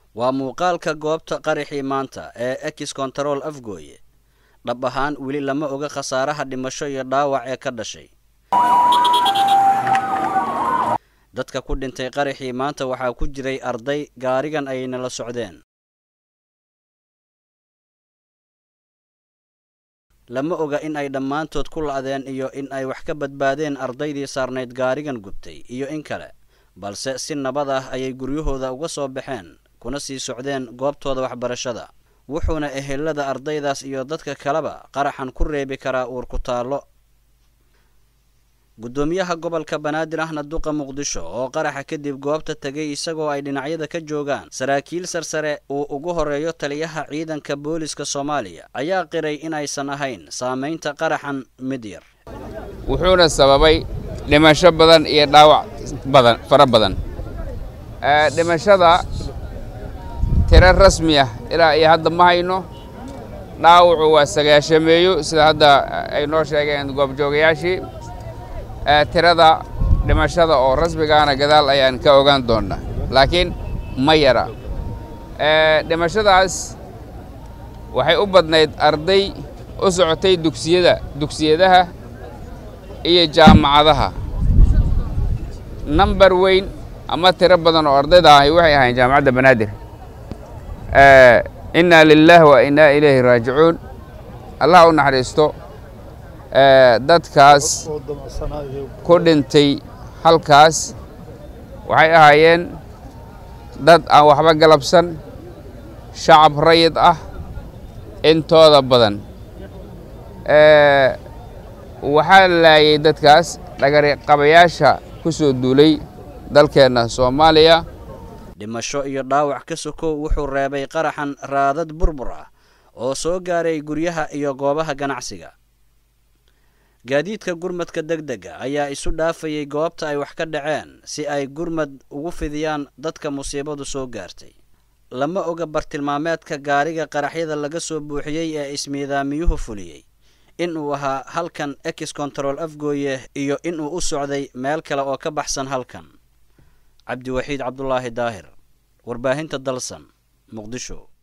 waa muuqaalka goobta qaraxii maanta ee ex control afgooye dhab ahaan weli lama oga khasaaraha dhimasho iyo dhaawac ee ka dhashay dadka ku dhintay qaraxii maanta waxaa ku jiray arday gaarigan ayayna la socdeen lama oga in ay dhammaantood ku la'deen iyo in ay wax ka badbaadeen ardaydii saarnayd gaarigan gubtay iyo in kale balse si nabad ah ayay guryahooda uga soo baxeen kuna sii socdeen goobtooda waxbarashada wuxuuna ehelada ardaydaas iyo dadka kaleba qaraxan ku reebi karaa uur ku taallo guddoomiyaha gobolka banaadir ahna duqa muqdisho oo qaraxa kadib goobta tegay isagoo ay dhinacyada ka joogaan saraakiil sarsare uu ugu horeeyo taliyaha ciidanka booliska soomaaliya ayaa qiray inaysan ahayn saamaynta qaraxan mid yar wuxuuna sababay dhimasho badan iyo dhaawac badan fara badan dhimashada tiro rasmi ah ilaa iyo hadda ma hayno dhaawacu waa sagaashameeyo sida hadda ay noo sheegeen goobjoogayaashii tirada dhimashada oo rasmigaana gadaal ayaan ka ogaan doonnaa laakiin ma yara dhimashadaas waxay u badnayd arday u socotay dugsiyada dugsiyadaha iyo jaamacadaha nambar weyn ama tiro badan oo ardayda ahi waxay ahayn jaamacadda banaadir innaa lilaah wa innaa ilayhi raajicuun allah u naxariisto dadkaas ku dhintay halkaas waxay ahaayeen dad aan waxba galabsan shacab rayid ah intooda badan waxaa laayay dadkaas dhagariqabayaasha ku soo duulay dalkeenna soomaaliya dhimasho iyo dhaawac ka sokow wuxuu reebay qaraxan raadad burbur ah oo soo gaaray guryaha iyo goobaha ganacsiga gaadiidka gurmadka deg dega ayaa isu dhaafayay goobta ay wax ka dhaceen si ay gurmad ugu fidiyaan dadka musiibadu soo gaartay lama oga bartilmaameedka gaariga qaraxyada laga soo buuxiyey ee ismiidaamiyuhu fuliyey inuu ahaa halkan ex control afgooye iyo inuu u socday meel kale oo ka baxsan halkan cabdiwaxiid cabdulaahi daahir warbaahinta dalsan muqdisho